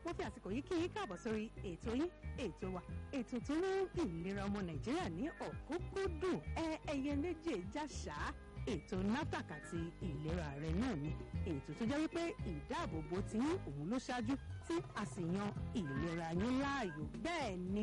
mo fi àsìkò yìí kí yín káàbọ̀ sórí ètò yín ètò wa ètò tó mú ìlera ọmọ nàìjíríà ní ọ̀kúnkúndùn ẹ ẹyẹ méjì jáṣá ètò NAFDAC àti ìlera rẹ náà ni ètò tó jẹ́ wípé ìdáàbòbò tí yín òun ló ṣáájú tí a sì yan ìlera yín láàyò bẹ́ẹ̀ ni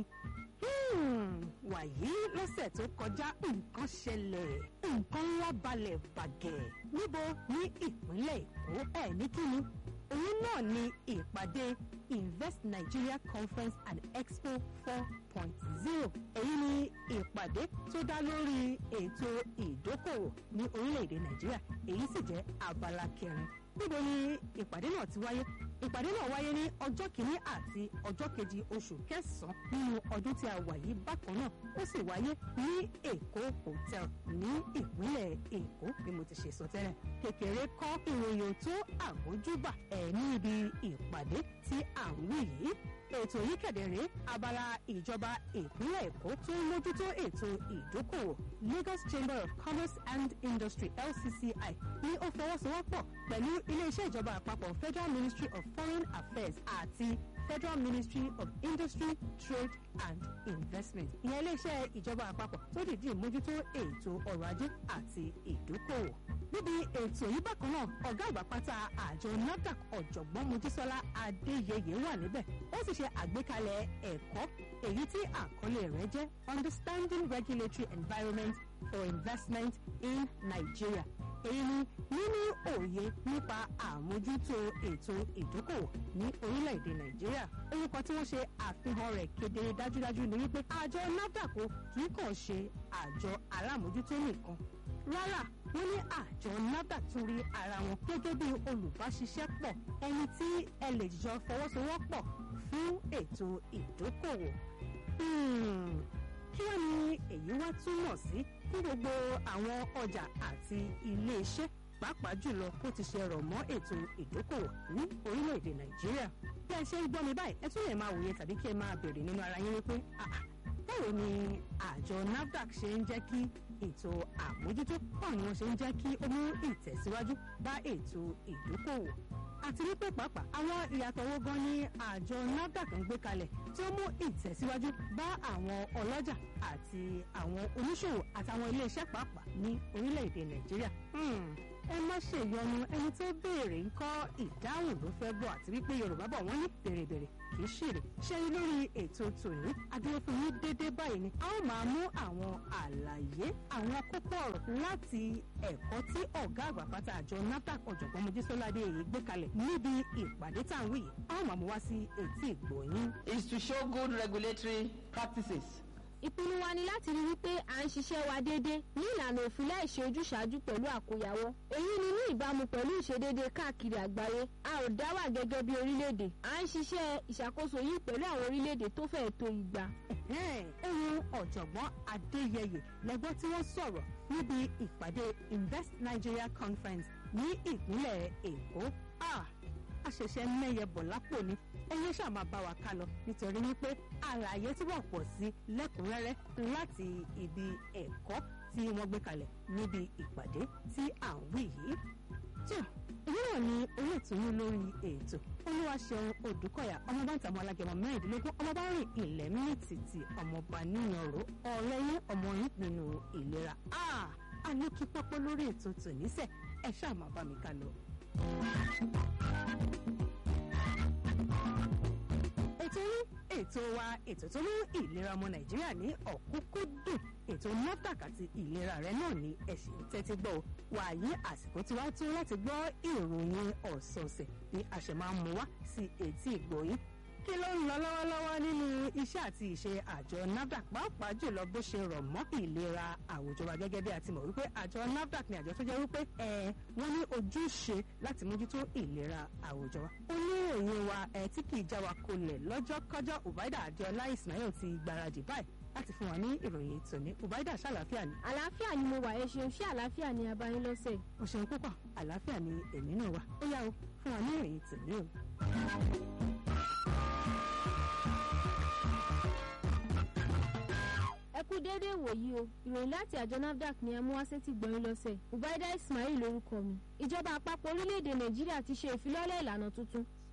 wàyí lọ́sẹ̀ tó kọjá nǹkan ṣẹlẹ̀ nǹkan ńlá balẹ̀ bàgẹ́ níbo ní ìpínlẹ̀ èkó ẹ̀ ní kíni òun náà ni ìpàdé invest nigeria conference and expo four point zero èyí ni ìpàdé tó dá lórí ètò ìdókòwò ní orílẹ̀-èdè nàìjíríà èyí sì jẹ́ abala kẹrin níbo ni ìpàdé náà ti wáyé ìpàdé náà wáyé ní ọjọ́ kìíní àti ọjọ́ kejì oṣù kẹsàn-án nínú ọdún tí a wà yìí bákan náà ó sì wáyé ní èkó hotel ní ìpínlẹ̀ èkó bí mo ti ṣe sọ tẹ́lẹ̀ kékeré kọ́ ìròyìn tó àmójúbà ẹ̀ ní ibi ìpàdé tí à ń wí yìí ètò yìí kẹ̀dẹ̀rẹ́ abala ìjọba ìpínlẹ̀ èkó tó ń mójútó ètò ìdókòwò Lagos Chamber of Commerce and Industry LCCI ní ó fọwọ́sowọ́pọ̀ pẹ̀lú iléeṣẹ́ ìjọba àpapọ̀ Federal Ministry of Foreign Affairs àti Federal Ministry of Industry, Trade and Investment ìyẹn iléeṣẹ́ ìjọba àpapọ̀ tó dìídì mójútó ètò ọrọ̀ ajé àti ìdókòwò níbi ètò yìí bákan náà ọ̀gá àgbà pátá àjọ NAFDAC ọ̀jọ̀gbọ́n Mojísọ́lá Adéyẹyẹ wà níbẹ̀ ó sì ṣe àgbékalẹ̀ ẹ̀kọ́ èyí tí àkọlé rẹ̀ jẹ́ Understanding Regulatory Environment for Investment in Nigeria èyí ni níní òye nípa àmójútó ètò ìdókòwò ní orílẹ̀-èdè nàìjíríà orúkọ tí wọ́n ṣe àfihàn rẹ̀ kedere dájúdájú ni wípé àjọ NAFDAC kì í kàn ṣe àjọ alámòjútó nìkan rárá wọ́n ní àjọ NAFDAC tún rí ara wọn gẹ́gẹ́ bí olùbáṣiṣẹ́pọ̀ ẹni tí ẹ lè jọ fọwọ́sowọ́pọ̀ fún ètò ìdókòwò kí wọ́n ní èyí wá túmọ̀ sí fún gbogbo àwọn ọjà àti iléeṣẹ́ pàápàá jùlọ bó ti ṣe rọ̀ mọ́ ètò ìdókòwò ní orílẹ̀-èdè nàìjíríà bí ẹ ṣe ń gbọ́ mi báyìí ẹ tún lè máa wòye tàbí kí ẹ máa bèrè nínú ara yín wípé báwo ni àjọ NAFDAC ṣe ń jẹ́ kí ètò àmójútó báwo ni wọ́n ṣe ń jẹ́ kí ó mú ìtẹ̀síwájú bá ètò ìdókòwò àti wípé pàápàá àwọn ìyàtọ̀ wo gan ni àjọ NAFDAC ń gbé kalẹ̀ tí ó mú ìtẹ̀síwájú bá àwọn ọlọ́jà àti àwọn oníṣòwò àtàwọn iléeṣẹ́ pàápàá ní orílẹ̀-èdè Nàìjíríà. ẹ má ṣe yọnu ẹni tó béèrè ń kọ́ ìdáhùn ló fẹ́ bọ̀ àti wípé Yorùbá bọ̀ wọ́n ní bèrèbèrè kì í ṣèrè ṣe lórí ètò tòní adúró fún yín déédéé báyìí ni a ó máa mú àwọn àlàyé àwọn kókó ọ̀rọ̀ láti ẹ̀kọ́ tí ọ̀gá àgbà pátá àjọ NAFDAC ọ̀jọ̀gbọ́n Mojísọ́lá Adéyẹyẹ gbé kalẹ̀ níbi ìpàdé tá à ń wí yìí a ó máa mú wá sí etí ìgbọ̀nyín. is to show good regulatory practices. ìpinnu wa ni láti rí wípé à ń ṣiṣẹ́ wa déédéé ní ìlànà òfin láì ṣe ojúṣàájú pẹ̀lú àkóyawọ́ èyí ni ní ìbámu pẹ̀lú ìṣedéédéé káàkiri àgbáyé a ò dá wà gẹ́gẹ́ bí orílẹ̀-èdè à ń ṣiṣẹ́ ìṣàkóso yìí pẹ̀lú àwọn orílẹ̀-èdè tó fẹ́ẹ̀ tó igba. ohun ọ̀jọ̀gbọ́n Adéyẹyẹ lẹ́gbọ́n tí wọ́n sọ̀rọ̀ níbi ìpàdé Invest Nigeria Conference ní ìpínlẹ̀ Èkó a ṣẹ̀ṣẹ̀ mẹ́yẹ bọ̀ lápò ni ẹyẹ ṣáà máa bá wa ká lọ nítorí wípé àlàyé túbọ̀ pọ̀ sí lẹ́kùnrẹ́rẹ́ láti ibi ẹ̀kọ́ tí wọ́n gbé kalẹ̀ níbi ìpàdé tí à ń wí yìí. tó èyí náà ni olóòtúnú lórí ètò olúwaṣeun odùkọ̀yà ọmọọba ń tàmú alágẹmọ mẹ́rìndínlógún ọmọọba rìn ilẹ̀ mìtìtì ọmọọba níyanró ọ̀rẹ́ yín ọmọ yín nínú ìlera a ní kí pọ́pọ́ lórí ètò tòníṣẹ́ ẹ ṣáà máa bá mi ká lọ. ètò yín ètò wa ètò tó mú ìlera ọmọ nàìjíríà ní ọ̀kúnkúndùn ètò NAFDAC àti ìlera rẹ náà ní ẹ̀sìn tẹ́tí gbọ́ wàyí àsìkò tí wàá tó láti gbọ́ ìròyìn ọ̀sọ̀ọ̀sẹ̀ bí a ṣe máa ń mú wá sí etí ìgbòyín kí ló ń lọ lọ́wọ́lọ́wọ́ nínú iṣẹ́ àti ìṣe àjọ NAFDAC pàápàá jùlọ bó ṣe rọ̀ mọ́ ìlera àwùjọ wa gẹ́gẹ́ bí a ti mọ̀ wípé àjọ NAFDAC ni àjọ tó jẹ́ wípé ẹ wọ́n ní ojúṣe láti mójútó ìlera àwùjọ wa. oníròyìn wa ẹ tí kì í já wa kolẹ̀ lọ́jọ́ kọjọ́ Ubaida Adéọlá Ismail ti gbáradì báyìí láti fún wa ní ìròyìn tòní Ubaida ṣàlàáfíà ni. àlàáfíà ni mo wà ẹ ṣeun ṣé àlàáfíà ni abayín lọ́sẹ̀. o ṣeun púpọ̀ àlàáfíà ni èmi náà wà ó yá o fún wa ní ìròyìn tòní o. ẹ kú déédé ìwòyí o ìròyìn láti àjọ NAFDAC ni amúwásétì gbọ̀nyìn lọ́sẹ̀ Ubaida Ismail lórúkọ mi ìjọba àpapọ̀ orílẹ̀-èdè Nàìjíríà ti ṣe ìfilọ́lẹ̀ ìlànà tuntun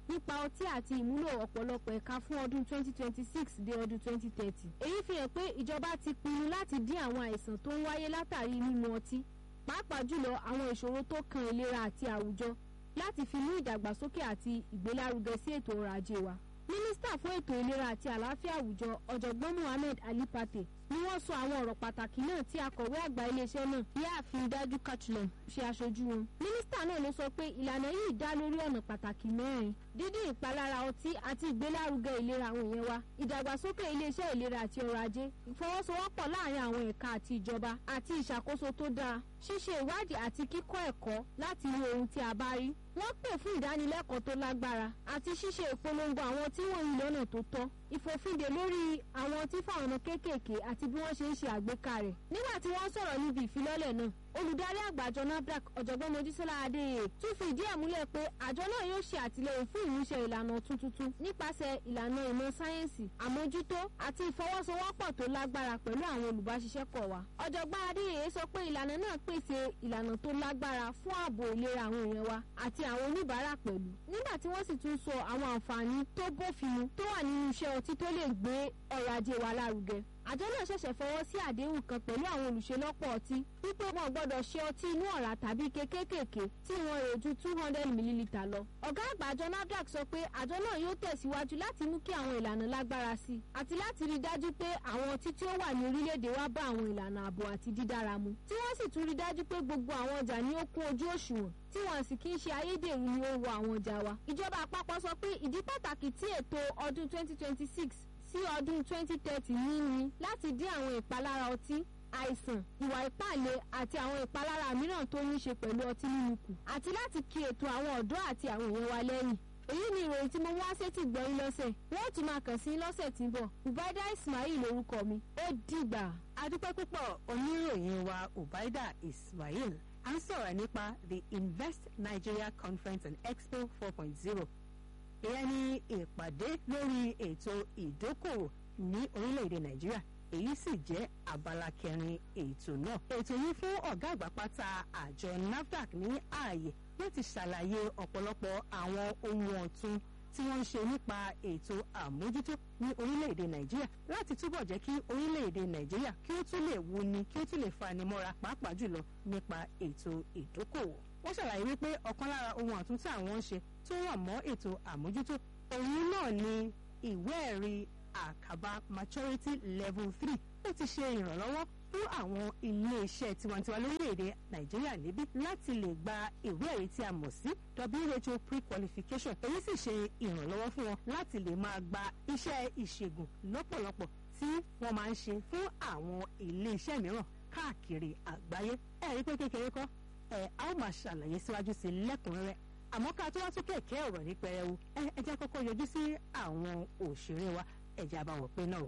nípa ọtí àti ìmúlò ọ̀pọ̀lọpọ̀ ẹ̀ka fún ọdún 2026 dé ọdún 2030. èyí fi hàn pé ìjọba ti pinnu láti dín àwọn àìsàn tó ń wáyé látàrí mímu ọtí pàápàá jùlọ àwọn ìṣòro tó kan ìlera àti àwùjọ láti fi mú ìdàgbàsókè àti ìgbélárugẹ sí ètò ọrọ̀ ajé wa. mínísítà fún ètò ìlera àti àlàáfíà àwùjọ ọ̀jọ̀gbọ́n muhammed ali pate ni wọ́n sọ àwọn ọ̀rọ̀ pàtàkì náà tí akọ̀wé àgbà iléeṣẹ́ náà yáàfin dájú kachulem ṣe aṣojú wọn. mínísítà náà ló sọ pé ìlànà yìí dá lórí ọ̀nà pàtàkì mẹ́rin dídín ìpalára ọtí àti ìgbélárugẹ ìlera àwọn èèyàn wa ìdàgbàsókè iléeṣẹ́ ìlera àti ọrọ̀ ajé ìfọwọ́sowọ́pọ̀ láàrin àwọn ẹ̀ka àti ìjọba àti ìṣàkóso tó dáa ṣíṣe ìwádìí àti kíkọ́ ẹ̀kọ́ láti wo ohun tí a bá rí wọ́n pè fún ìdánilẹ́kọ̀ọ́ tó lágbára àti ṣíṣe ìpolongo àwọn tí wọ́n ń lọ́nà tó tọ́ ìfòfinde lórí àwọn tí fáwọn ọmọ kéékèèké àti bí wọ́n ṣe ń ṣe àgbékà rẹ̀ nígbà tí wọ́n sọ̀rọ̀ níbi ìfilọ́lẹ̀ náà olùdarí àgbà àjọ nafdac ọ̀jọ̀gbọ́n mojísọ́lá adéyẹ tún fi ìdí ẹ̀ múlẹ̀ pé àjọ náà yóò ṣe àtìlẹyìn fún ìmúṣẹ ìlànà ọ̀tun tuntun nípasẹ̀ ìlànà ìmọ̀ sáyẹ́ǹsì àmójútó àti ìfọwọ́sowọ́pọ̀ tó lágbára pẹ̀lú àwọn olùbáṣiṣẹ́pọ̀ wa ọ̀jọ̀gbọ́n adéyẹ sọ pé ìlànà náà pèsè ìlànà tó lágbára fún ààbò ìlera àwọn èèyàn wa àti àwọn oníbàárà pẹ̀lú nígbà tí wọ́n sì tún sọ àwọn àǹfààní tó bófin mu tó wà nínú iṣẹ́ ọtí tó lè gbé ọrọ̀ ajé wa lárugẹ àjọ náà ṣẹ̀ṣẹ̀ fọwọ́ sí àdéhùn kan pẹ̀lú àwọn olùṣelọ́pọ̀ ọtí wípé wọn gbọ́dọ̀ ṣe ọtí inú ọ̀rá tàbí ike kéékèèké tí wọ́n rè ju two hundred millilitre lọ. ọ̀gá àgbà àjọ nafdac sọ pé àjọ náà yóò tẹ̀síwájú láti mú kí àwọn ìlànà lágbára sí i àti láti rí i dájú pé àwọn ọtí tí ó wà ní orílẹ̀-èdè wa bá àwọn ìlànà ààbò àti dídára mu tí wọ́n sì tún rí i dájú pé gbogbo àwọn ọjà ní ó kún ojú òṣùwọ̀n tí wọn sì kí ń ṣe ayédèrú ni ó wọ àwọn ọjà wa. ìjọba àpapọ̀ sọ pé ìdí pàtàkì tí ètò ọdún twenty twenty six sí ọdún twenty thirty ní ni láti dín àwọn ìpalára ọtí àìsàn ìwà ìpàlẹ̀ àti àwọn ìpalára mìíràn tó ní ṣe pẹ̀lú ọtí mímu kù àti láti kí ètò àwọn ọ̀dọ́ àti àwọn èèyàn wa lẹ́yìn èyí ni ìròyìn tí mo wá sétí gbọ́yìn lọ́sẹ̀ wọ́n tún máa kàn sí lọ́sẹ̀ tí ń bọ̀ ubaida ismail lorúkọ mi ó dìgbà. adúpẹ́ púpọ̀ oníròyìn wa ubaida ismail à ń sọ̀rọ̀ nípa the invest nigeria conference and expo four point zero ìyẹn ní ìpàdé lórí ètò ìdókòwò ní orílẹ̀-èdè nàìjíríà èyí sì jẹ́ abala kẹrin ètò náà. ètò yìí fún ọ̀gá àgbà pátá àjọ nafdac ní ààyè láti ṣàlàyé ọ̀pọ̀lọpọ̀ àwọn ohun ọ̀tun tí wọ́n ń ṣe nípa ètò àmójútó ní orílẹ̀-èdè nàìjíríà láti túbọ̀ jẹ́ kí orílẹ̀-èdè nàìjíríà kí ó tún lè wuni kí ó tún lè fanimọ́ra pàápàá jùlọ nípa ètò ìdókòwò. wọ́n ṣàlàyé wípé ọ̀kan lára ohun ọ̀tun tí àwọn ń ṣe tó rọ̀ mọ́ ètò àmójútó òun náà ni ìwé ẹ̀rí àkàbà maturity level three ó ti ṣe ìrànlọ́wọ́ fún àwọn iléeṣẹ́ tiwantiwa lórílẹ̀‐èdè nàìjíríà níbí láti lè gba ìwé ẹ̀rí tí a mọ̀ sí who pre-qualification èyí sì ṣe ìrànlọ́wọ́ fún wọn láti lè máa gba iṣẹ́ ìṣègùn lọ́pọ̀lọpọ̀ tí wọ́n máa ń ṣe fún àwọn iléeṣẹ́ mìíràn káàkiri àgbáyé ẹ̀rí pé kékeré kọ́ ẹ̀ a ó máa ṣàlàyé síwájú sí lẹ́kùnrẹ́rẹ́ àmọ́ ká tó wá tún kẹ̀kẹ́ ọ̀rọ̀ ní pẹrẹwu ẹ ẹ jẹ́ kọ́kọ́ yọjú sí àwọn òṣèré wa ẹ̀jẹ̀ àbáwọ̀ pé náà.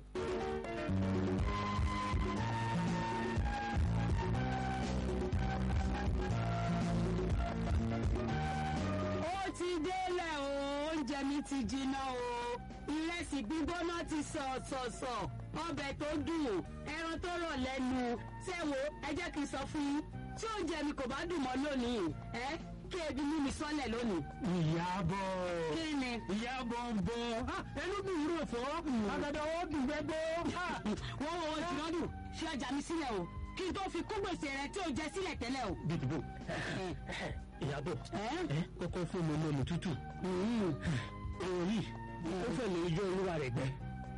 ó ti délẹ̀ o oúnjẹ mi ti jiná o ìrẹsì gbígbóná ti sọ̀sọ̀sọ̀ ọbẹ̀ tó dùn ẹran tó rọ̀ lẹ́nu ṣẹ́wó ẹ jẹ́ kí n sọ fún yín tí oúnjẹ mi kò bá dùn mọ́ lónìí ẹ kí ebi mú mi sọ́lẹ̀ lónìí. ìyàbọ̀ kí ni. ìyàbọ̀ ń bọ̀ ẹlúgbìn rò fọ́ àgàdà ó dùn gbẹ́gbẹ́. wọ́n wọ́n wọ́n ti lọ́dún ṣé ọjà mi sílẹ̀ o kí n tó fi kó gbèsè rẹ tí o jẹ sílẹ̀ tẹ́lẹ̀ o. dìbò ìyàbọ̀ kọ́kọ́ fún mi lómi tútù. òun yìí ó fẹ́ lè yọ olúwa rẹ̀ gbẹ.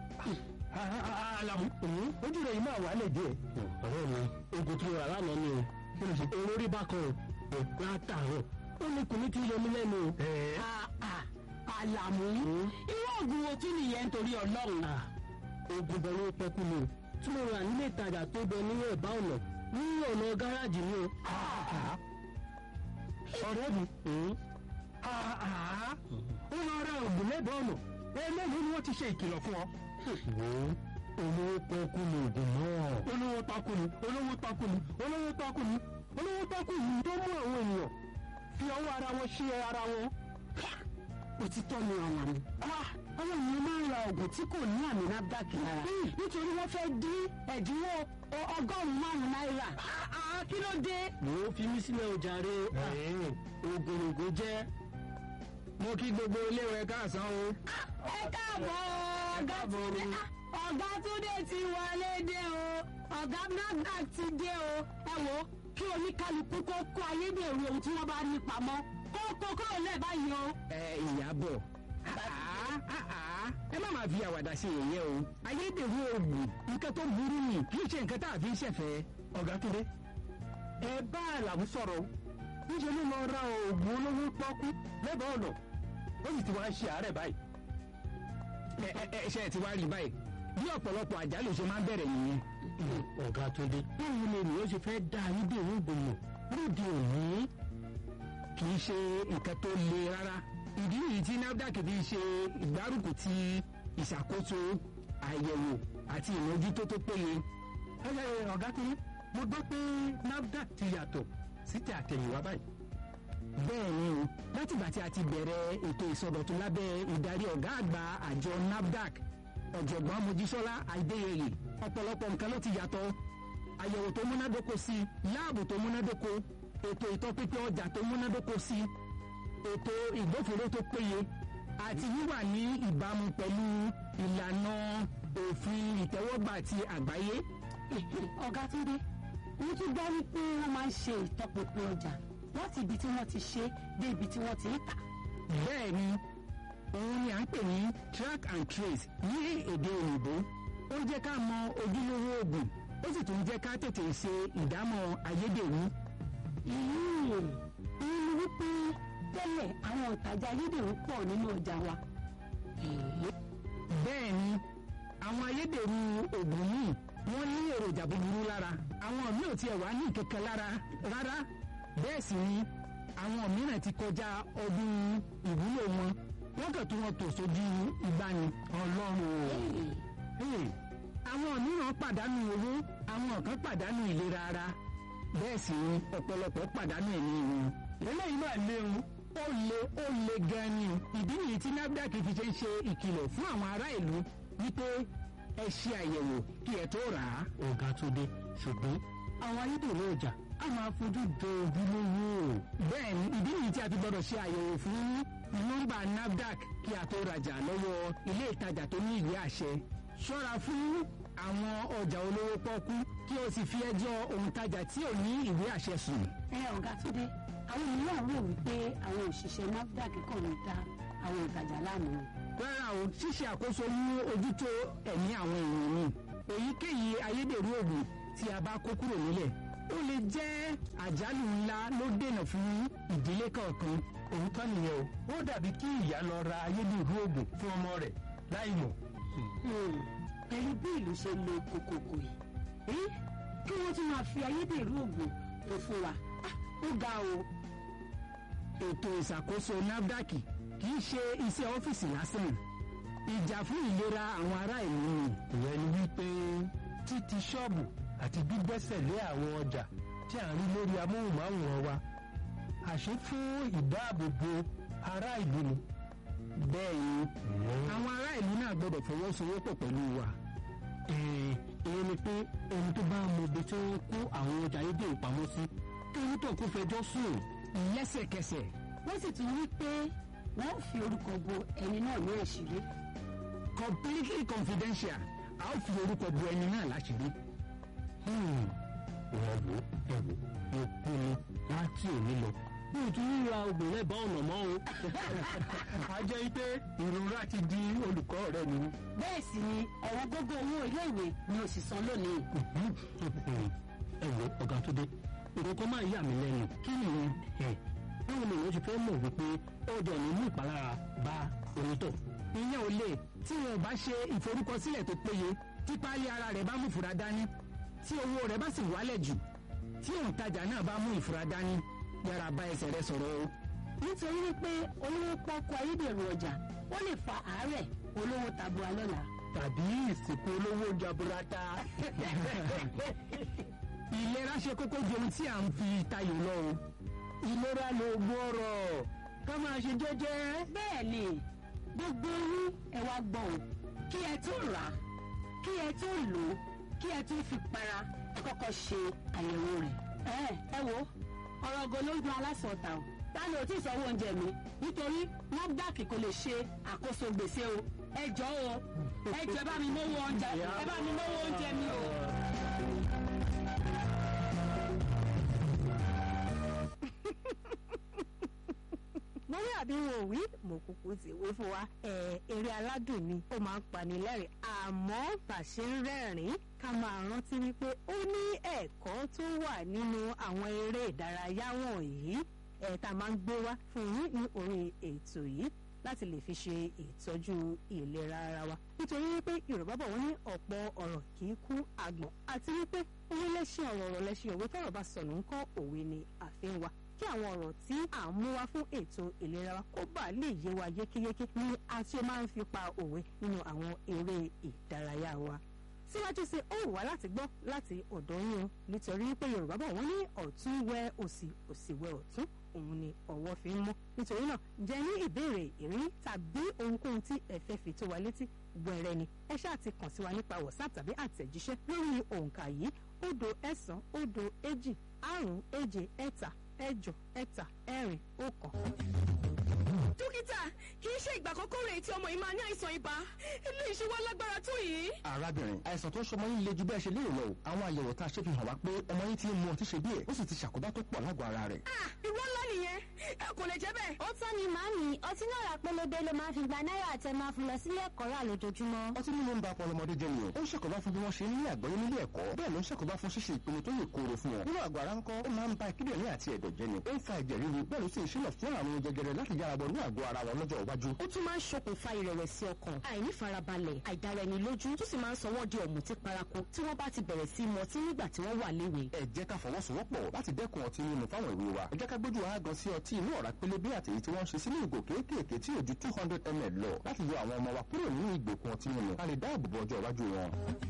alamu ojú rẹ̀ yìí máa wà lè díẹ̀. ọ̀rẹ́ mi oògùn tí mo rà lánàá ni o olórí bákan o látàárọ̀ ó ní kùnú tí yọmí lẹ́nu o. Ah, ah, Àlàmú irú oògùn wo tún nìyẹn nítorí ọlọ́run. oògùn bẹ̀rù pẹ́kú ni o tí mo rà nílé ìtajà tó bẹ ní ẹ̀bá ọ̀nà ní ọ̀nà gáràjì ni o. ọ̀rẹ́ mi ó lọ ra oògùn lẹ́bàá ọ̀nà eléyìí ni wọ́n ti ṣe ìkìlọ̀ fún ọ. olówó pọ́kú ni oògùn náà. olówó takú ni olówó takú ni olówó takú ni olówó takú ni tó mú àwọn ènìyàn fi ọwọ́ ara wọn ṣe ara wọn. òtítọ́ ni Àlàmú. àwọn èèyàn máa ń ra oògùn tí kò ní àmì NAFDAC lára nítorí wọ́n fẹ́ dín ẹ̀dínwó ọ- ọgọ́rùn-ún márùn-ún náírà. Ah, kí ló dé. mo fi mí sílẹ̀ ọjà rẹ oògùn ògùn jẹ́ mo kí gbogbo iléèwé káàsán o. ẹ káàbọ̀ ọ̀gá túndé ọ̀gá túndé ti wọlé dé o ọ̀gá nafdac ti dé o ẹ wo kí oníkálukú kó kó ayédèrú ohun tí wọ́n bá ní pamọ́ kó kó kúrò lẹ́ẹ̀ báyìí o. ẹ ìyàbọ̀ ẹ má máa fi àwàdà ṣe èyẹ o ayédèrú oògùn nǹkan tó burú ni kì í ṣe nǹkan tá a fi ń ṣẹ̀fẹ̀. ọ̀gá túndé ẹ bá àlàmú sọ̀rọ̀ níṣẹ́ ló lọ ra oògùn olówó pọ́kú lẹ́bàá ọ̀nà ó sì ti wá ṣe àárẹ̀ báyìí. ẹ ẹ ṣe ẹ ti wá rí báyìí bí ọ̀pọ̀lọpọ̀ àjálù ṣe máa ń bẹ̀rẹ̀ nìyẹn. ọ̀gá túndé báwo ni ènìyàn ṣe fẹ́ dá ayédèrú oògùn mọ̀ lóde òní. kì í ṣe nǹkan tó le rárá ìdí nìyí tí nafdac fi ṣe ìgbárùkù ti ìṣàkóso àyẹ̀wò àti ìmójútó tó péye. ẹ ẹ ọ̀gá túndé mo gbọ́ pé nafdac ti yàtọ̀ sí ti àtẹ̀yìnwá báyìí. bẹ́ẹ̀ ni o látìgbà tí a ti bẹ̀rẹ̀ ètò ìsọdọ̀tun lábẹ́ ìdarí ọ̀gá àgbà àjọ nafdac ọ̀jọ̀gbọ́n mojísọ́lá adéyẹyẹ ọ̀pọ̀lọpọ̀ nǹkan ló ti yàtọ̀ àyẹ̀wò tó múnádóko sí láàbù tó múnádóko ètò ìtọ́pínpín ọjà tó múnádóko sí ètò ìgbófinró tó péye àti wíwà ní ìbámu pẹ̀lú ìlànà òfin ìtẹ́wọ́gbà ti àgbáyé. ọ̀gá túndé mo tún gbọ́ wípé wọ́n máa ń ṣe ìtọpinpin ọjà láti ibi tí wọ́n ti ṣe dé ibi tí wọ́n ti ń tà. bẹ́ẹ̀ ni òun ni à ń pè ní track and trace ní èdè òyìnbó ó jẹ́ ká mọ ojúlówó oògùn ó sì tún jẹ́ ká tètè ṣe ìdámọ̀ ayédèrú. ìyún ìyún wípé tẹ́lẹ̀ àwọn òtajà ayédèrú pọ̀ nínú ọjà wa. bẹ́ẹ̀ ni àwọn ayédèrú oògùn yìí wọ́n ní èròjà búburú lára àwọn míì ò tiẹ̀ wá ní kankan lára rárá bẹ́ẹ̀ sì ni àwọn mìíràn ti kọjá ọdún ìwúlò wọn wọ́n kàn tún wọn tò sójú ìgbani ọlọ́run o. àwọn mìíràn pàdánù owó àwọn kan pàdánù ìlera ara bẹ́ẹ̀ sì ni ọ̀pọ̀lọpọ̀ pàdánù ẹ̀mí wọn. eléyìí náà léwu ó le ó le gan ni ìdí nìyí tí nafdac fi ṣe ń ṣe ìkìlọ̀ fún àwọn ará ìlú wípé ẹ ṣe àyẹ̀wò kí ẹ tó rà á. ọ̀gá túndé ṣùgbọ́n àwọn ayédèrú ọjà á máa fojú jọ ojúlówó. bẹ́ẹ̀ ni ìdí nìyí tí a ti gbọ́dọ̀ ṣe àyẹ̀wò fún nọ́mbà nafdac kí a tó rajà lọ́wọ́ ilé ìtajà tó ní ìwé àṣẹ. ṣọ́ra fún àwọn ọjà olówó pọ́kú kí o sì fi ẹjọ́ òǹtajà tí ò ní ìwé àṣẹ sùn. ẹ ọ̀gá túndé àwọn mìíràn rò wípé àwọn òṣìṣẹ́ nafdac kàn ń da àwọn ìtajà láàmú. rárá o ṣíṣe àkóso mú ojútó ẹ̀mí àwọn èèyàn ni èyíkéyìí ayédèrú oògùn tí a bá kó kúrò nílẹ̀ ó lè jẹ́ àjálù ńlá ló dènà fún ìdílé kọ̀ọ̀kan. òótọ́ nìyẹn o ó dàbí kí ìyá lọ ra ayédèrú oògùn fún ọmọ rẹ̀ láì mọ̀. pẹ̀lú bí ìlú ṣe lo kòkòkò yìí kí wọ́n tún máa fi ayédèrú oògùn tó fún wa ó ga o. ètò ìṣàkóso nafdac kì í ṣe iṣẹ́ ọ́fíìsì lásán ìjà fún ìlera àwọn ará ìlú ni. ìyẹn ni wípé títí ṣọ́ọ̀bù àti gbígbẹ́sẹ̀ lé àwọn ọjà tí à ń rí lórí amóhùnmáwòrán wa àṣé fún ìdáàbòbò ará ìlú ni. bẹ́ẹ̀ ni àwọn ará ìlú náà gbọ́dọ̀ fọwọ́sowọ́pọ̀ pẹ̀lú wa. èyí ni pé ẹni tó bá mọ ibi tí wọ́n kó àwọn ọjà ayédèrú pamọ́ sí kí ẹni tó kó fẹjọ́ sùn. lẹ́sẹ̀kẹsẹ̀ wọ́n sì tún wí pé wọ́n fi orúkọ bo ẹni náà ní àṣírí. completely confidential a ó fi orúkọ bo ẹni náà láṣìírí. ìwọ̀n wo ẹ wò mo pinnu láti òní lọ bí o tún ríra oògùn lẹ́bàá ọ̀nà mọ́ o. a jẹ́ pé ìrora ti di olùkọ́ rẹ nínú. bẹ́ẹ̀ sì ni ọ̀wọ́n gógó owó iléèwé ni ó sì san lónìí. ẹ wo ọ̀gá tó dé nǹkan kan máa ń yà mí lẹ́nu. kí nìyẹn. báwo ni èèyàn ṣe fẹ́ mọ̀ wípé ọjà ò ní mú ìpalára bá onítọ̀. ìyẹn ò lè tí wọn ò bá ṣe ìforúkọsílẹ̀ tó péye tí páálí ara rẹ̀ bá mú ìfura dání tí owó rẹ̀ bá sì wálẹ̀ jù tí òǹtajà náà bá mú ìfura dání yára bá ẹsẹ̀ rẹ̀ sọ̀rọ̀ o. nítorí wípé olówó pọ́kú ayédèrú ọjà ó lè fa àárẹ̀ olówó tabua lọ́la. tàbí ìsìnkú olówó jaburata. ìlera ṣe kókó ju ohun tí à ń fi tayò lọ o. ìlera ló gbọ́rọ̀ ká máa ṣe jẹ́jẹ́. bẹ́ẹ̀ ni gbogbo yín ẹ wá gbọ́ ò kí ẹ tó rà á kí ẹ tó lò ó kí ẹ tó fi para ẹ kọ́kọ́ ṣe àyẹ̀wò rẹ̀. ẹ ẹ wo ọ̀rọ̀ ògo ló ń dun aláṣọ̀tà o ta ni ò tí ì sanwó oúnjẹ mi nítorí NAFDAC kò lè ṣe àkóso gbèsè o ẹ jọ̀ọ́ o ẹ jọ̀ọ́ ẹ bá mi mówó oúnjẹ ẹ bá mi mówó oúnjẹ mi o. mo rí àbí wọn ò wí mo kúkú ti wí fún wa ẹ eré aládùn ni ó máa ń pani lẹ́rìn àmọ́ bàṣẹ ń rẹ́rìn ká máa rántí wípé ó ní ẹ̀kọ́ tó wà nínú àwọn eré ìdárayá wọ̀nyí ẹ̀ tá a máa ń gbé wá fún yín ní orí ètò yìí láti lè fi ṣe ìtọ́jú ìlera ara wa nítorí wípé yorùbá bọ̀ wọ́n ní ọ̀pọ̀ ọ̀rọ̀ kì í kú àgbọ̀n àti wípé owó lẹ́sìn ọ̀rọ̀ ọ̀rọ̀ lẹ́sìn òwe tọ̀rọ̀ bá sọnù ńkọ́ òwe ni àfihàn wa kí àwọn ọ̀rọ̀ tí à ń mú wá fún ètò ìlera wa kó bàa lè yé wa yékéyéké ní a tí ó máa ń fi pa òwe nínú àwọn eré ìdárayá wa síwájú sí ó wà láti gbọ́ láti ọ̀dọ̀ yín o nítorí pé yorùbá bọ̀ wọ́n ní ọ̀tún wẹ òsì òsì wẹ ọ̀tún òun ni ọwọ́ fi ń mọ́ nítorí náà jẹ́ ní ìbéèrè ìrírí tàbí ohunkóhun tí ẹ fẹ́ fi tó wa létí wẹ̀rẹ̀ ni ẹ ṣáà ti kàn sí wa nípa whatsapp tàbí àtẹ̀jíṣẹ́ lórí òǹkà yìí òdo ẹ̀sán òdo èjì àrún èje ẹ̀ta ẹ̀jọ ẹ̀ta ẹ̀rin ọ̀kan. dókítà kì í ṣe ìgbà àkọ́kọ́ rẹ̀ tí ọmọ yìí máa ní àìsàn ibà ilé ìṣe wa lágbára tó yìí. arábìnrin àìsàn tó ń ṣọmọ yín le ju bẹ́ẹ̀ ṣe lérò lọ o àwọn àyẹ̀wò tá a ṣe fi hàn wá pé ọmọ yín ti ń mu ọtí ṣe díẹ̀ ó sì ti ṣàkóbá tó pọ̀ lágọ̀ọ́ ara rẹ̀. ah ìwọ ńlá nìyẹn ẹ kò lè jẹ́ bẹ́ẹ̀. ó tán ni màámi ọtí náà rà pélébé ló máa ń fi gba náírà àtẹ máa fún lọ sílé ẹ̀kọ́ rà lójoojúmọ́. ọtí mímu ń ba ọpọlọ ọmọdé jẹ́ ni o ó ń ṣàkóbá fún bí wọ́n ṣe ń ní àgbọ́yé nílé ẹ̀kọ́ bẹ́ẹ̀ ló ń ṣàkóbá fún ṣíṣe ìpinnu tó yè kooro fún wọn. nínú àgọ́ ara ńkọ́ ó máa ń ba kíndìnrín àti ẹ̀dọ̀ jẹ́ ni ó ń fa ẹ̀jẹ̀ ríru bẹ́ẹ̀ ló sì ń ṣílọ̀ fún àrùn jẹjẹrẹ láti yára bọ̀ ní àgọ́ ara wọn lọ́jọ́ iwájú. ó tún máa ń ṣokùnfà ìrẹ̀wẹ̀sì ọkàn àìnífarabalẹ̀ àìdáraẹnilójú tó sì máa ń sọ wọ́n di ọ̀mùtí paraku tí wọ́n bá ti bẹ̀rẹ̀ sí í mu ọtí nígbà tí wọ́n wà léwe. ẹ jẹ́ ká fọwọ́sowọ́pọ̀ láti dẹ́kun ọtí mímu fáwọn ìwé wa ẹ jẹ́ ká gbójú wa gan sí ọtí inú ọ̀rá pélébé àtèyí tí wọ́n ń ṣe sínú ìgò kéékèèké tí ò ju two hundred ml lọ láti yọ àwọn ọmọ wa kúrò nínú ìgbèkùn ọtí mímu ká lè dáàbò bo ọjọ́ iwájú wọn.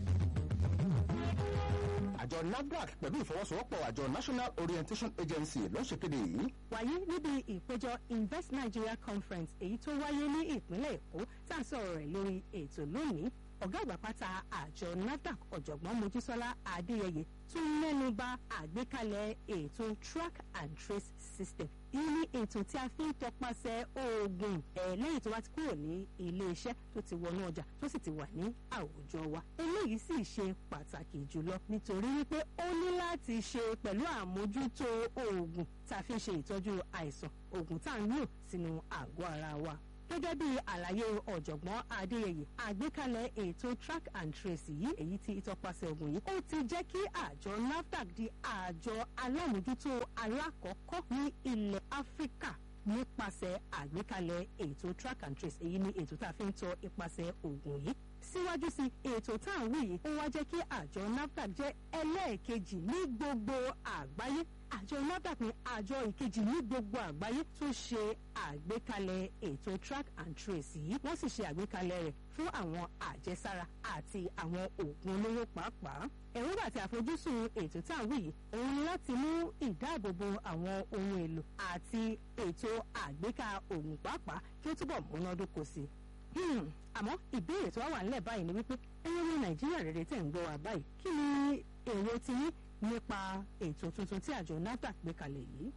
àjọ nafdac pẹ̀lú ìfọwọ́sowọ́pọ̀ àjọ national orientation agency ló ń ṣèkéde yìí wàyí níbi ìpéjọ invest nigeria conference èyí tó wáyé ní ìpínlẹ̀ èkó tá à ń sọ̀rọ̀ rẹ̀ lórí ètò lónìí ọ̀gá àgbà pátá àjọ nafdac ọ̀jọ̀gbọ́n mojísọ́lá adéyẹyẹ tún mẹ́nu bà àgbékalẹ̀ ètò track and trace system èyí ní ètò tí a fi ń tọpasẹ̀ oògùn ẹ̀ lẹ́yìn tó bá ti kúrò ní ilé iṣẹ́ tó ti wọnú ọjà tó sì ti wà ní àwùjọ wa eléyìí sì ṣe pàtàkì jùlọ nítorí wípé ó ní láti ṣe pẹ̀lú àmójútó oògùn tá a fi ń ṣe ìtọ́jú àìsàn oògùn tá à ń lò sínú àgọ́ ara wa gẹ́gẹ́ bí àlàyé ọ̀jọ̀gbọ́n adéyẹyẹ àgbékalẹ̀ ètò track and trace yìí èyí tí ìtọpasẹ̀ ogun yìí ó ti jẹ́ kí àjọ nafdac di àjọ alámòjútó alákọ̀ọ́kọ́ ní ilẹ̀ áfíríkà nípasẹ̀ àgbékalẹ̀ ètò track and trace èyí ni ètò tá a fi ń tọ ipasẹ̀ ogun yìí síwájú sí ètò tá à ń wí yìí ó wá jẹ́ kí àjọ nafdac jẹ́ ẹlẹ́ẹ̀kejì ní gbogbo àgbáyé àjọ nafdac ní àjọ ìkejì ní gbogbo àgbáyé tó ṣe àgbékalẹ̀ ètò track and trace yìí wọ́n sì ṣe àgbékalẹ̀ rẹ̀ fún àwọn àjẹsára àti àwọn oògùn olóró pàápàá èròǹgbà àti àfojúsùn ètò tá à ń wí yìí òun ni láti mú ìdáàbòbò àwọn ohun èlò àti ètò àgbéká oògùn pàápàá kí ó túbọ̀ múnádóko sí i Hmm, àmọ́ ìbéèrè tó wá wà nílẹ̀ báyìí ni wípé ẹyẹ ní nàìjíríà rere tẹ̀ ń gbọ́ wa báyìí kí ni èrò ti yín nípa ètò tuntun tí àjọ nafdac gbé kalẹ̀ yìí.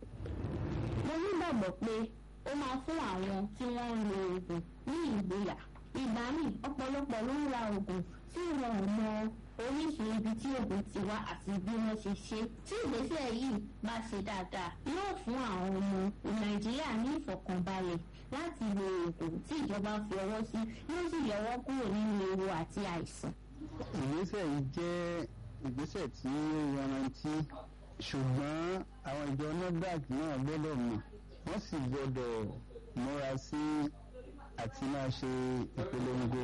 mo nígbàgbọ́ pé ó máa fún àwọn tí wọ́n ń lo oògùn ní ìgboyà ìgbà míì ọ̀pọ̀lọpọ̀ ló ń ra oògùn tí wọn ò mọ oríṣìí ibi tí oògùn ti wá àti bí wọ́n ṣe ṣe tí ìgbésẹ̀ yìí bá ṣe dáadáa yóò fún àwọn ọmọ nàìjíríà ní ìfọ̀kànbalẹ̀ láti lo oògùn tí ìjọba fi ọwọ́ sí yóò sì yọwọ́ kúrò nínú ewu àti àìsàn. ìgbésẹ̀ yìí jẹ́ ìgbésẹ̀ tí ó yanrantí ṣùgbọ́n àwọn ìjọ nafdac náà gbọ́dọ̀ mọ̀ wọ́n sì gbọ́dọ̀ múra sí àti máa ṣe ìpolongo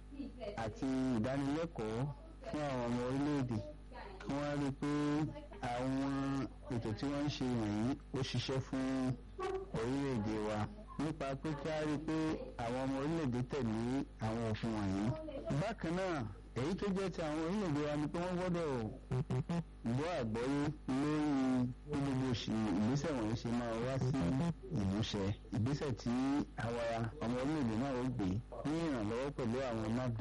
àti ìdánilẹ́kọ̀ọ́ fún àwọn ọmọ orílẹ̀-èdè kí wọ́n rí i pé àwọn ètò tí wọ́n ń ṣe wọ̀nyí ó ṣiṣẹ́ fún orílẹ̀-èdè wa nípa pé kí á rí i pé àwọn ọmọ orílẹ̀-èdè tẹ̀lé àwọn òfin wọ̀nyí. bákan náà èyí tó jẹ́ ti àwọn orílẹ̀-èdè wa ni pé wọ́n gbọ́dọ̀ gbọ́ àgbọ́yé lórí bí gbogbo ìgbésẹ̀ wọ̀nyí ṣe máa wá sí ìmúṣẹ ìgbésẹ̀ tí àwa ọmọ orílẹ̀-èdè náà ó gbé ní ìrànlọ́wọ́ pẹ̀lú àwọn nafdac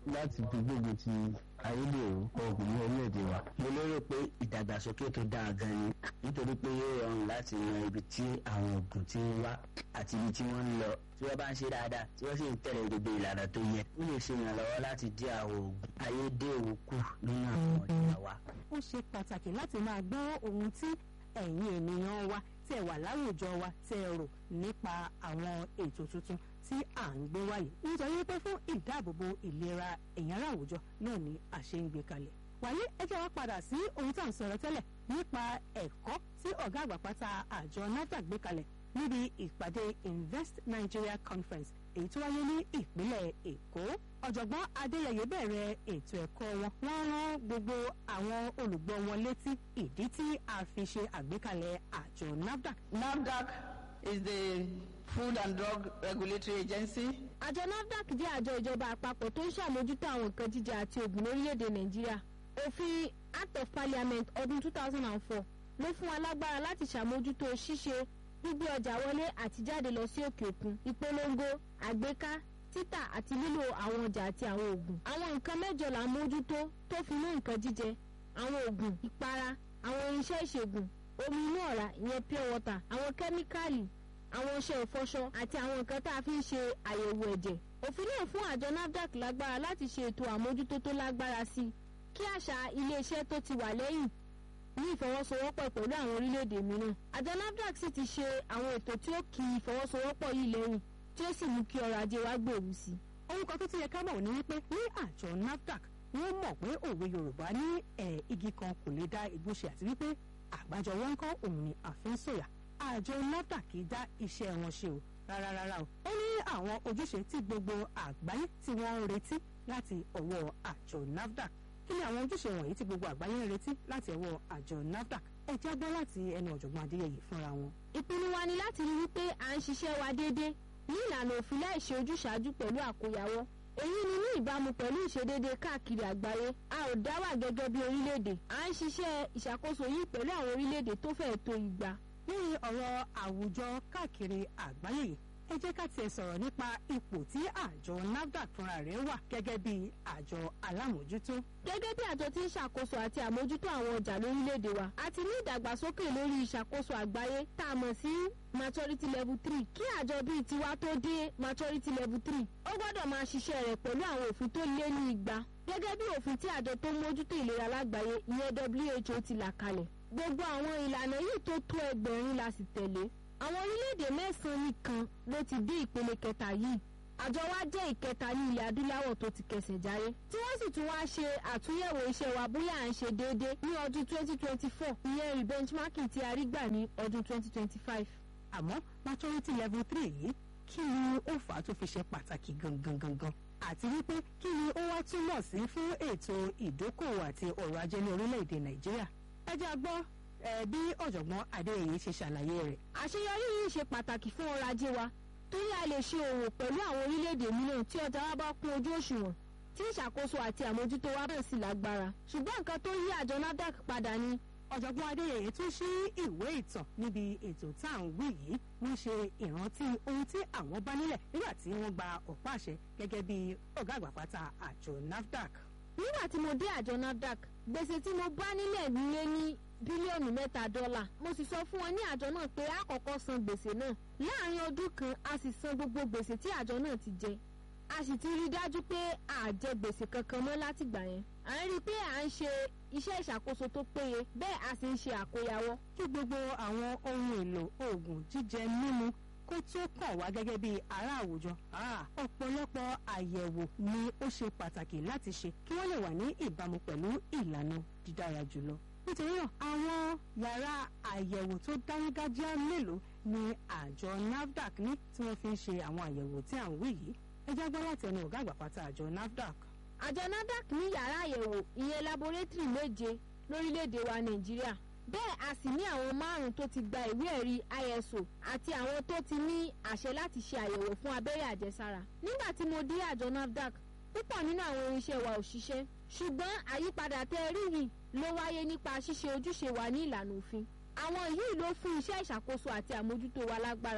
láti fi gbógun ti ayédèrú oògùn ní orílẹ̀-èdè wa. mo lérò pé ìdàgbàsókè tó dáa gan ni nítorí pé yóò rọrùn láti yan ibi tí àwọn oògùn ti ń wá àti ibi tí wọ́n ń lọ tí wọ́n bá ń ṣe dáadáa tí wọ́n sì ń tẹ̀lé gbogbo ìlànà tó yẹ ó lè ṣe ìrànlọ́wọ́ láti dín àwọn oògùn ayédèrú kù nínú àwọn ọjà wa. ó ṣe pàtàkì láti máa gbọ́ ohun tí ẹ̀yin ènìyàn wa tẹ̀ wà láwùjọ wa tẹ̀ rò nípa àwọn ètò tuntun tí à ń gbé wáyé nítorí pé fún ìdáàbòbò ìlera ẹ̀yìn ará àwùjọ náà ni a ṣe ń gbé kalẹ̀. wàyí ẹ jẹ́ wá padà sí ohun tá à ń sọ̀rọ̀ tẹ́lẹ̀ nípa ẹ̀kọ́ tí ọ̀gá àgbà pátá àjọ NAFDAC gbé kalẹ̀ níbi ìpàdé Invest Nigeria Conference èyí tó wáyé ní ìpínlẹ̀ Èkó ọ̀jọ̀gbọ́n Adéyẹyẹ bẹ̀rẹ̀ ètò ẹ̀kọ́ wọn wọ́n rán gbogbo àwọn olùgbọ́ wọn létí ìdí tí a fi ṣe àgbékalẹ̀ àjọ NAFDAC. NAFDAC is the Food and Drug Regulatory Agency. àjọ nafdac jẹ́ àjọ ìjọba àpapọ̀ tó ń ṣàmójútó àwọn nǹkan jíjẹ àti òògùn lórílẹ̀‐èdè nàìjíríà òfin act of parliament ọdún 2004 ló fún wa lágbára láti ṣàmójútó ṣíṣe gbígbé ọjà wọlé àti jáde lọ sí òkè òkun ìpolongo àgbéká títà àti lílo àwọn ọjà àti àwọn òògùn àwọn nǹkan mẹ́jọ là ń mójútó tó fi mú nǹkan jíjẹ àwọn òògùn ìpara àwọn irinṣẹ́ ìṣègùn omi inú ọ̀rá ìyẹn pure water àwọn kẹ́míkàlì àwọn ọṣẹ ìfọṣọ àti àwọn nǹkan tá a fi ń ṣe àyẹ̀wò ẹ̀jẹ̀ òfin náà fún àjọ nafdac lágbára láti ṣe ètò àmójútó tó lágbára sí i kí àṣà iléeṣẹ́ tó ti wà lẹ́yìn ní ìfọwọ́sowọ́pọ̀ pẹ̀lú àwọn orílẹ̀-èdè mìíràn àjọ nafdac sì ti ṣe àwọn ètò tí ó kì í ìfọwọ́sowọ́pọ̀ yìí lẹ́yìn tí ó sì mú kí ọrọ̀ ajé wa gbèrú sí i. ohun kan tó ti yẹ ká mọ̀ ní wípé ní àjọ NAFDAC wọ́n mọ̀ pé òwe Yorùbá ní ẹ̀ igi kan kò lè dá igbó ṣe àti wípé àgbájọ wọn kọ́ òun ni àfin sòyà àjọ NAFDAC kì í dá iṣẹ́ wọn ṣe o rárá rárá o ó ní àwọn ojúṣe tí gbogbo àgbáyé tí wọ́n ń retí láti ọwọ́ àjọ NAFDAC kí ni àwọn ojúṣe wọ̀nyí tí gbogbo àgbáyé ń retí láti ọwọ́ àjọ NAFDAC ẹ jẹ́ gbọ́ láti ẹnu ọ̀jọ̀gbọ́n Adéyẹyè fúnra wọn. ìpinnu wa ni láti rí wípé à ń ṣiṣẹ́ wa déédéé ní ìlànà òfin láì ṣe ojúṣàájú pẹ̀lú àkóyawọ́ èyí ni ní ìbámu pẹ̀lú ìṣedéédé káàkiri àgbáyé a ò dá wà gẹ́gẹ́ bí orílẹ̀-èdè à ń ṣiṣẹ́ ìṣàkóso yìí pẹ̀lú àwọn orílẹ̀-èdè tó fẹ́ẹ̀ tó igba lórí ọ̀rọ̀ àwùjọ káàkiri àgbáyé yìí ẹ jẹ́ ká tiẹ̀ sọ̀rọ̀ nípa ipò tí àjọ NAFDAC fúnra rẹ̀ wà gẹ́gẹ́ bí àjọ alámòjútó. gẹ́gẹ́ bí àjọ tí ń ṣàkóso àti àmójútó àwọn ọjà lórílẹ̀‐èdè wa a ti ní ìdàgbàsókè lórí ìṣàkóso àgbáyé tá a mọ̀ sí maturity level three kí àjọ bíi tiwa tó dé maturity level three ó gbọ́dọ̀ máa ṣiṣẹ́ rẹ̀ pẹ̀lú àwọn òfin tó lé ní igba gẹ́gẹ́ bí òfin tí àjọ tó ń mójútó ìlera lágbàáyé ìyẹn WHO ti là kalẹ̀ gbogbo àwọn ìlànà yìí tó tó ẹgbẹ̀rin la sì tẹ̀lé àwọn orílẹ̀-èdè mẹ́sàn-án nìkan ló ti dé ìpele kẹta yìí àjọ wa jẹ́ ìkẹta ní ilẹ̀ adúláwọ̀ tó ti kẹsẹ̀ jáyé tí wọ́n sì tún wá ṣe àtúnyẹ̀wò iṣẹ́ wa bóyá à ń ṣe déédéé ní ọdún 2024 ìyẹn rebenchmarking tí a rí gbà ní ọdún 2025. àmọ́ maturity level three yìí kí ni ó fà á tó fi ṣe pàtàkì gangan gangan àti wípé kí ni ó wá túmọ̀ sí fún ètò ìdókòwò àti ọrọ̀ ajé ní orílẹ̀-èdè nàìjíríà ẹ jẹ́ a gbọ́ ẹ bí ọ̀jọ̀gbọ́n adéyẹyẹ ṣe ṣàlàyé rẹ̀. àṣeyọrí yìí ṣe pàtàkì fún ọrọ̀ ajé wa torí a lè ṣe òwò pẹ̀lú àwọn orílẹ̀-èdè mìíràn tí ọjà wa bá kún ojú òṣùwọ̀n tí ìṣàkóso àti àmójútó wa bẹ̀rẹ̀ sí lágbára ṣùgbọ́n nǹkan tó yí àjọ NAFDAC padà ni ọ̀jọ̀gbọ́n adéyẹyẹ tún ṣí ìwé ìtàn níbi ètò tá à ń wí yìí wọ́n ṣe ìrántí ohun tí àwọn bá nílẹ̀ nígbà tí wọ́n gba ọ̀pá àṣẹ gẹ́gẹ́ bí ọ̀gá àgbà pátá àjọ NAFDAC. nígbà tí mo dé àjọ NAFDAC gbèsè tí mo bá nílẹ̀ lé ní bílíọ̀nù mẹ́ta dọ́là mo sì sọ fún wọn ní àjọ náà pé a kọ́kọ́ san gbèsè náà láàrin ọdún kan a sì san gbogbo gbèsè tí àjọ náà ti jẹ a sì ti rí i dájú pé a jẹ gbèsè kankan mọ́ látìgbà yẹn à ń rí i pé à ń ṣe iṣẹ́ ìṣàkóso tó péye bẹ́ẹ̀ a sì ń ṣe àkóyawọ́. kí gbogbo àwọn ohun èlò oògùn jíjẹ mímu kó tó kàn wá gẹ́gẹ́ bí ará àwùjọ ọ̀pọ̀lọpọ̀ àyẹ̀wò ni ó ṣe pàtàkì láti ṣe kí wọ́n lè wà ní ìbámu pẹ̀lú ìlànà dídára jùlọ nítorí náà àwọn yàrá àyẹ̀wò tó dáńgájíá mélòó ni àjọ NAFDAC ní tí wọ́n fi ń ṣe àwọn àyẹ̀wò tí à ń wí yìí ẹ jẹ́ gbọ́ láti ẹnu ọ̀gá àgbà pátá àjọ NAFDAC. àjọ NAFDAC ní yàrá àyẹ̀wò ìyẹn laboratory méje lórílẹ̀‐èdè wa nàìjíríà bẹ́ẹ̀ a sì ní àwọn márùn-ún tó ti gba ìwé ẹ̀rí ISO àti àwọn tó ti ní àṣẹ láti ṣe àyẹ̀wò fún abẹ́rẹ́ àjẹsára nígbà tí mo dé àjọ NAFDAC púpọ̀ nínú àwọn irinṣẹ́ wa ò ṣiṣẹ́ ṣùgbọ́n àyípadà tẹ́ rí yìí ló wáyé nípa ṣíṣe ojúṣe wa ní ìlànà òfin àwọn yìí ló fún iṣẹ́ ìṣàkóso àti àmójútó wa lágbára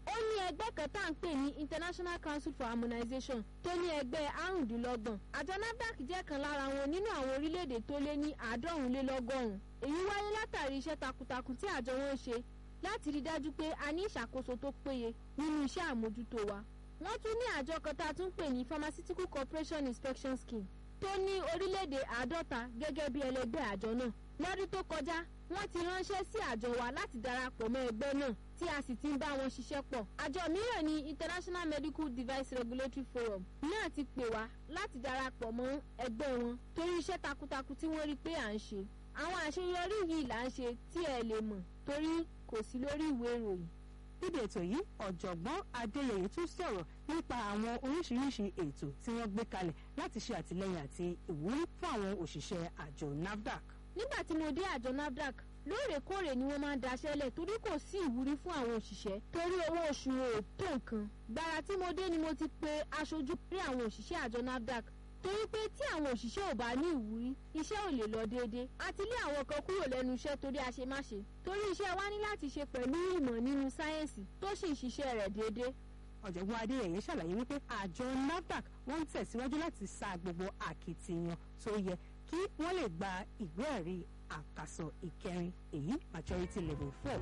ó ní ẹgbẹ́ kan tá à ń pè ní international council for harmonization tó ní ẹgbẹ́ àrùndínlọ́gbọ̀n àjọ nafdac jẹ́ kan lára wọn nínú àwọn orílẹ̀-èdè tó lé ní àádọ́rùnlélọ́gọ́rùn èyí wáyé látàrí iṣẹ́ takuntakun tí àjọ wọn ń ṣe láti rí dájú pé a ní ìṣàkóso tó péye nínú iṣẹ́ àmójútó wa wọ́n tún ní àjọ kan tá a tún pè ní pharmaceutical corporation inspection scheme tó ní orílẹ̀-èdè àádọ́ta gẹ́gẹ́ bí ẹlẹgbẹ́ àjọ náà lọ́dún tó kọjá wọ́n ti ránṣẹ́ sí àjọ wa láti darapọ̀ mọ́ ẹgbẹ́ náà tí a sì ti ń bá wọn ṣiṣẹ́ pọ̀. àjọ mìíràn ní international medical device regulatory forum náà ti pè wá láti darapọ̀ mọ́ ẹgbẹ́ wọn torí iṣẹ́ takuntakun tí wọ́n rí pé à ń ṣe. àwọn àṣeyọrí yìí là ń ṣe tí ẹ lè mọ̀ torí kò sí lórí ìwé ìròyìn. níbi ètò yìí ọ̀jọ̀gbọ́n adéyẹyẹ tún sọ̀rọ̀ nípa àwọn oríṣiríṣi ètò tí wọ́n gbé kalẹ̀ láti ṣe àtìlẹ́yìn àti ìwúrí fún àwọn òṣìṣẹ́ àjọ nafdac nígbà tí mo dé àjọ nafdac lóòrèkóòrè ni wọ́n máa ń daṣẹ́lẹ̀ torí kò sí ìwúrí fún àwọn òṣìṣẹ́ torí owó oṣù ò tó nǹkan gbàrà tí mo dé ni mo ti pe aṣojú rí àwọn òṣìṣẹ́ àjọ nafdac torí pé tí àwọn òṣìṣẹ́ ò bá ní ìwúrí iṣẹ́ ò lè lọ déédéé àti lé àwọn kan kúrò lẹ́nu iṣẹ́ torí àṣemáṣe torí iṣẹ́ wa ní láti ṣe pẹ̀lú ìmọ̀ nínú sáyẹ́ǹsì tó sì ń ṣiṣẹ́ rẹ̀ déédéé ọ̀jọ̀gbọ́n adéyẹyẹ ṣàlàyé wípé àjọ nafdac wọ́n ń tẹ̀síwájú láti sa gbogbo àkìtìyàn tó yẹ kí wọ́n lè gba ìwé ẹ̀rí àkàsọ̀ ìkẹrin èyí maturity level four.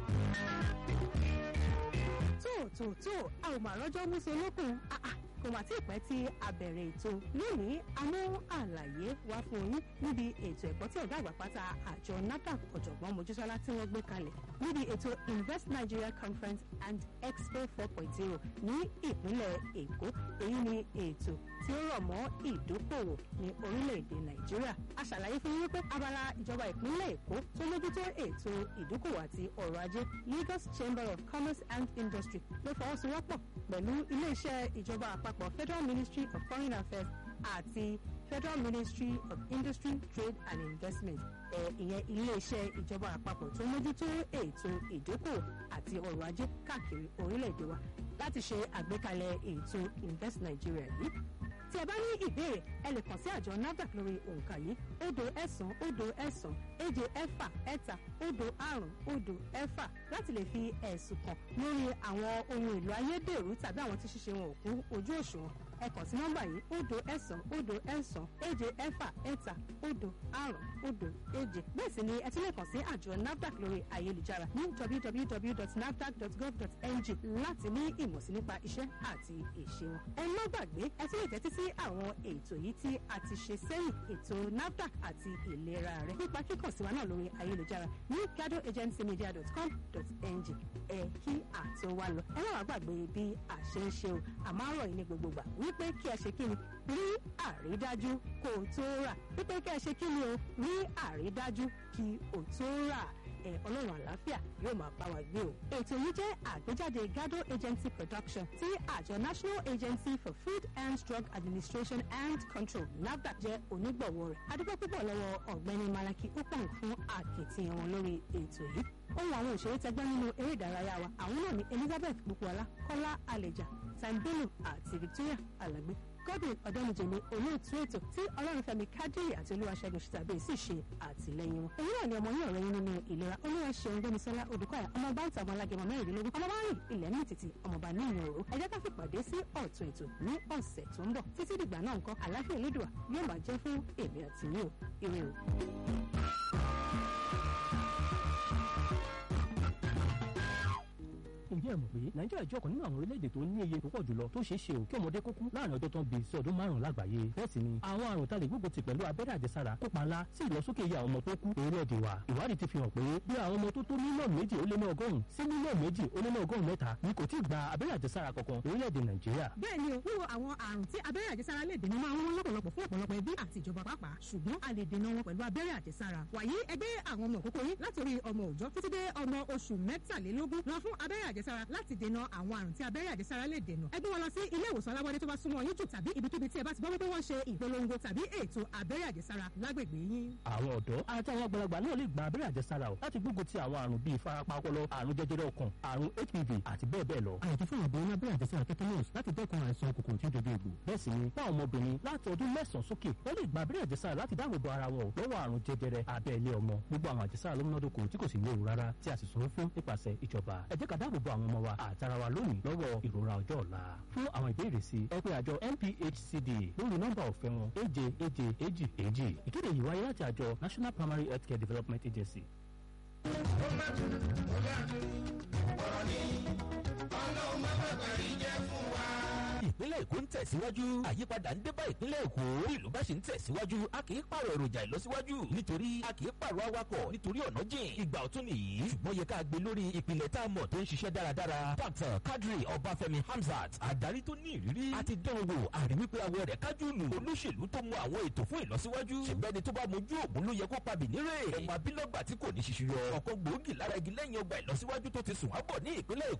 tó tó tó a ò mà rọ́jọ́ múṣe lókun kò mà tí ì pẹ́ tí a bẹ̀rẹ̀ ètò lónìí a mú àlàyé wá fún yín níbi ètò ẹ̀kọ́ tí ọ̀gá àgbà pátá àjọ nafdac ọ̀jọ̀gbọ́n mojísọ́lá tí wọ́n gbé kalẹ̀ níbi ètò invest nigeria conference and expo four point zero ní ìpínlẹ̀ èkó èyí ni ètò tí ó rọ̀ mọ́ ìdókòwò ní orílẹ̀-èdè nàìjíríà a ṣàlàyé fún yín pé abala ìjọba ìpínlẹ̀ èkó tó mójútó ètò ìdókòwò àti ọrọ̀ ajé lagos chamber of commerce and industry ló fọwọ́sowọ́pọ̀ pẹ̀lú iléeṣẹ́ ìjọba àpapọ̀ federal ministry of foreign affairs àti federal ministry of industry trade and investment ẹ̀ ìyẹn iléeṣẹ́ ìjọba àpapọ̀ tó mójútó ètò ìdókòwò àti ọrọ̀ ajé káàkiri orílẹ̀-èdè wa láti ṣe àgbékalẹ̀ ètò invest nigeria yìí tí ẹ bá ní ìbéèrè ẹ lè kàn sí àjọ nafdac lórí òǹkà yìí òdo ẹ̀sán òdo ẹ̀sán èje ẹ̀fà ẹ̀ta òdo àrùn òdo ẹ̀fà láti lè fi ẹ̀sùn kàn lórí àwọn ohun èlò ayédèrú tàbí àwọn tí ṣíṣe wọn ò kún ojú òṣùwọ̀n ẹ kàn sí nọ́mbà yìí òdo ẹ̀sán òdo ẹ̀sán èje ẹ̀fà ẹ̀ta òdo àrùn òdo èje bẹ́ẹ̀ sì ni ẹ tún lè kàn sí àjọ nafdac lórí ayélujára ní www.nafdac.gov.ng láti ní ìmọ̀sí nípa iṣẹ́ àti ìṣe wọn. ẹ má gbàgbé ẹ tún lè tẹ́tí sí àwọn ètò yìí tí a ti ṣe sẹ́yìn ètò nafdac àti ìlera rẹ nípa kíkàn sí wa náà lórí ayélujára ní gadoagencymedia.com.ng ẹ kí àtò wa lọ ẹ má wàá gbàgbé bí a ṣe ń ṣe o àmọ́ àrọ̀ yìí ní gbogbo gbà wípé kí ẹ ṣe kí ni rí àrídájú kó o tó rà wípé kí ẹ ṣe kí ni o rí àrídájú kí o tó rà ẹ ọlọ́run àlàáfíà yóò máa bá wa gbé o. ètò yìí jẹ́ àgbéjáde gado agency production tí àjọ national agency for food and drug administration and control nafdac jẹ́ onígbọ̀wọ́ rẹ̀. adúgbò púpọ̀ lọ́wọ́ ọ̀gbẹ́ni malaki upang fún àkìtìyàn wọn lórí ètò yìí. ohun àwọn òṣèré tẹgbẹ́ nínú eré ìdárayá wa àwọn náà ni elizabeth bukuola kọ́lá àlèjà sambelu àti victoria alagbe godwin ọ̀dọ́nìjẹ̀mí olóòtú ètò tí ọlọ́runfẹ́mi kádìrì àti olúwaṣẹ́gun ṣìtàbí sì ṣe àtìlẹ́yìn wọn. èyí náà ni ọmọ yín ọ̀rẹ́ yín nínú ìlera olúwaṣẹ́gun gbẹ́misọ́lá odùkọ́yà ọmọọba ìta ọmọ alágẹmọ mẹ́rìndínlógún ọmọọba rìn ilẹ̀ ní títì ọmọọba ní ìyàn òru ẹ jẹ́ ká fìpàdé sí ọ̀tún ètò ní ọ̀sẹ̀ tó ń bọ̀ títí dìgbà náà nǹkan àlàáfíà elédùà yóò máa jẹ́ fún èmi àti yín o ire o. ǹjẹ́ ẹ mọ̀ pé nàìjíríà jẹ́ ọ̀kan nínú àwọn orílẹ̀-èdè tó ní iye tó pọ̀ jùlọ tó ṣeé ṣe ò kí ọmọdé kó kú láàrin ọjọ́ tó ń bi sí ọdún márùn-ún lágbàáyé bẹ́ẹ̀ sì ni àwọn àrùn tá lè gbógun ti pẹ̀lú abẹ́rẹ́ àjẹsára kópa ńlá sí ìlọsókè iye àwọn ọmọ tó kú orílẹ̀-èdè wa ìwádìí ti fi hàn pé bí àwọn ọmọ tó tó mílíọ̀nù méjì ó lé ní ọgọ́rùn-ún sí mílíọ̀nù méjì ó lé ní ọgọ́rùn-ún mẹ́ta ni kò tí ì gba abẹ́rẹ́ àjẹsára kankan orílẹ̀-èdè nàìjíríà. bẹ́ẹ̀ ni o wíwo àwọn àrùn tí abẹ́rẹ́ àjẹsára lè dènà máa ń wọ́n lọ́pọ̀lọpọ̀ fún ọ̀pọ̀lọpọ̀ ẹbí àti ìjọba pàápàá ṣùgbọ́n a lè dènà wọn pẹ̀lú abẹ́rẹ́ àjẹsára wàyí ẹgbẹ́ àwọn ọmọ òkókó yín láti orí ọmọ òòjọ́ títí dé ọmọ oṣù mẹ́tàlélógún lọ fún abẹ́rẹ́ àjẹsára láti dènà àwọn àrùn tí abẹ́rẹ́ àjẹsára lè dènà ẹgbẹ́ wọn lọ sí ilé ìwòsàn alábọ́dé tó bá súnmọ́ yín jù tàbí ibikíbi tí ẹ bá ti gbọ́ wípé wọ́n ṣe ìpolongo tàbí ètò abẹ́rẹ́ àjẹsára lágbègbè yín. àwọn ọ̀dọ́ àti àwọn àgbàlagbà náà lè gba abẹ́rẹ́ àjẹsára o láti gbógun ti àwọn àrùn bíi ìfarapa ọpọlọ àrùn jẹjẹrẹ ọkàn àrùn hpv àti bẹ́ẹ̀ bẹ́ẹ̀ lọ. àyàtọ̀ fún àbọ̀ ní abẹ́rẹ́ àjẹsára tetanus láti dẹ́kun àìsàn kòkòrò tí ó dojú egbò. bẹ́ẹ̀ sì ni fún àwọn ọmọbìnrin láti ọdún mẹ́sàn-án sókè wọ́n lè gba abẹ́rẹ́ àjẹsára láti dáàbò bo ara wọn lọ́wọ́ àrùn jẹjẹrẹ abẹ́ ilé ọmọ gbogbo àwọn àjẹsára ló múnádóko tí kò sì léwu rárá tí a sì sanwó fún nípasẹ̀ ìjọba ẹ jẹ́ ká dáàbò bo àwọn àwọn ọmọ wa àtara wa lónìí lọ́wọ́ ìrora ọjọ́ ọ̀la fún àwọn ìbéèrè sí ẹ pé àjọ NPHCD lórí nọ́mbà ọ̀fẹ́ wọn èje èje èjì èjì ìkéde yìí wáyé láti àjọ National Primary Healthcare Development Agency. ìpínlẹ̀ èkó ń tẹ̀síwájú àyípadà ń dé bá ìpínlẹ̀ èkó bí ìlú bá ṣe ń tẹ̀síwájú a kì í pààrọ̀ èròjà ìlọsíwájú nítorí a kì í pààrọ̀ awakọ̀ nítorí ọ̀nà jìn ìgbà ọ̀tún nìyí ṣùgbọ́n yẹ ká gbé lórí ìpìlẹ̀ tá a mọ̀ tó ń ṣiṣẹ́ dáradára dr kadri ọbáfẹ́mi hamzat adarí tó ní ìrírí a ti dán wò àrí wípé awọ rẹ̀ kájú lù olóṣèlú tó mọ àwọn ètò fún ìlọsíwájú ṣèbẹ́ni tó bá mojú ògùn ló yẹ kó pa bìnírè ọmọ abílọ́gbà tí kò ní ṣiṣu yọ ọ̀kan gbòógì lára igi lẹ́yìn ọgbà ìlọsíwájú tó ti sùn ábọ̀ ní ìpínlẹ̀ èkó